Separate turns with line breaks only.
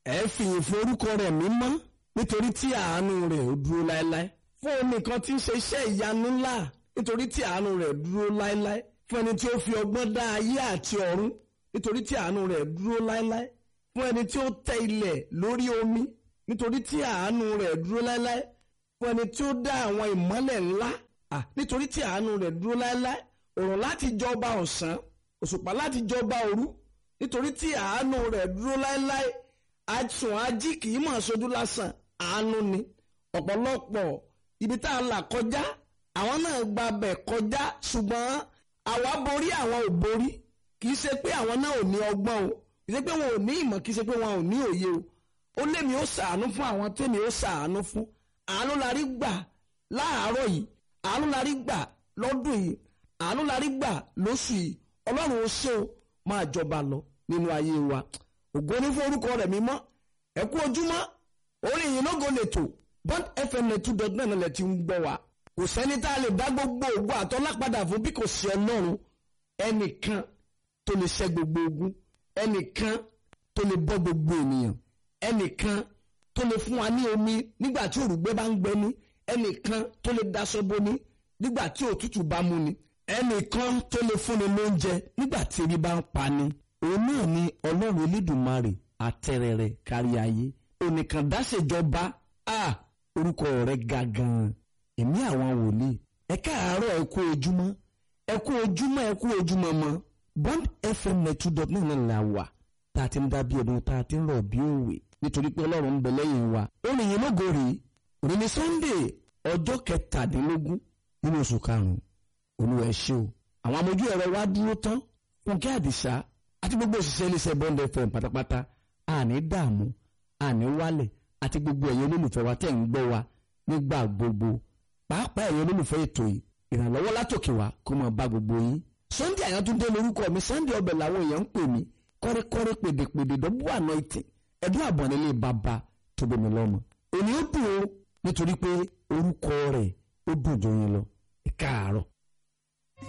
ẹ fìyìn fún orúkọ rẹ̀ mímọ́ nítorí tí àánú rẹ̀ ó dúró láéláé fún onìkan tí ń ṣe iṣẹ́ ìyanu ńlá nítorí tí àánú rẹ̀ dúró láéláé fún ẹni tí ó fi ọgbọ́n dá ayé àti ọ̀run nítorí tí àánú rẹ̀ dúró láéláé fún ẹni tí ó tẹ ilẹ̀ lórí omi nítorí tí àánú rẹ̀ dúró láéláé fún ẹni tí ó dá àwọn ìmọ́lẹ̀ ńlá à nítorí tí àánú rẹ̀ dúró láéláé òrùn láti jọba ọ̀sán òṣùpá láti jọba òru nítorí tí àánú rẹ̀ dúró láéláé àsùn ají kì í mọ̀ ṣojú lásán àánú ni ọ̀pọ̀lọpọ̀ ibi tá a là kọjá àwọn náà gba bẹ̀ kọjá ṣùgbọ́n àwa borí àwọn ò borí kì í ṣe pé àwọn náà ò ní ọgbọ́n o kì í ṣe pé wọn ò ní ìmọ̀ kì í ṣe pé wọn ò ní òye o ó lémi ó ṣàánú fún àwọn tèmi ó ṣàánú fún àánú la rí gbà láàárọ̀ yìí àánú la rí gbà lọ́dún yìí àánú la rí gbà lóṣù yìí ọlọ́run ó ṣe o máa jọba lọ nínú ayé wa ògo ní fún orúkọ rẹ̀ mímọ́ ẹ kú ojúmọ́ orin yìí lógo lètò bond fm two dot nine lẹ ti ń gbọ́ wa kò sẹ́ni tá a lè dá gbogbo ògo àtọ́lá padà fún bí kò sí ọlọ́run ẹnìkan tó lè ṣẹ́ gbogbo ogun ẹnìkan tó lè bọ́ gbogbo ènìyàn ẹnìkan tó lè fún wa ní omi nígbà tí òrùgbẹ́ bá ń gbẹ ní ẹnìkan tó lè daṣọ boni nígbà tí òtútù bá mú ni ẹnìkan tó lè fúnni lóúnjẹ nígbà tí ebi bá ń pa ni òun náà ni ọlọ́run elédùnmarè àtẹrẹrẹ kárí ayé onìkan dáṣèjọba a orúkọ rẹ̀ ga gan-an èmi àwọn wòlíì ẹ káàárọ̀ ẹ kú ojúmọ́ ẹ kú ojúmọ́ ẹ kú ojúmọ́ mọ́ bond fm two dot nine la wà tá a ti ń dábí ọdún tá a ti ń rọ̀ bí òwe nítorí pé ọlọ́run ń bẹ lẹ́yìn wa orin yìí lógo rèé òní ni sunday ọjọ́ kẹtàdínlógún nínú oṣù karùn-ún olúwa ẹ ṣé o àwọn amójú ẹ̀rọ wa dúró tán fúnkẹ́ àdìsá àti gbogbo òṣìṣẹ́ iléeṣẹ́ bond fm pátápátá àní dààmú àní wálẹ̀ àti gbogbo ẹ̀yin olólùfẹ́ wa tẹ̀ ń gbọ́ wa nígbà gbogbo pàápàá ẹ̀yin olólùfẹ́ ètò yìí ìrànlọ́wọ́ látòkè wá kó máa bá gbogbo yín sunday àyàntúndé lórúkọ mi sunday ọbẹ̀ làwọn èèyàn ń pè mí kọ́rẹ́kọ́rẹ́ pèdèpèdè dọ́bù àná ìtì ẹ̀dùn àbọ̀n nílé bàbá tó bomi lọ́mọ òní ó dùn ó nítorí pé orúkọ rẹ̀ ó dùn jọyìn lọ ẹ káàárọ̀.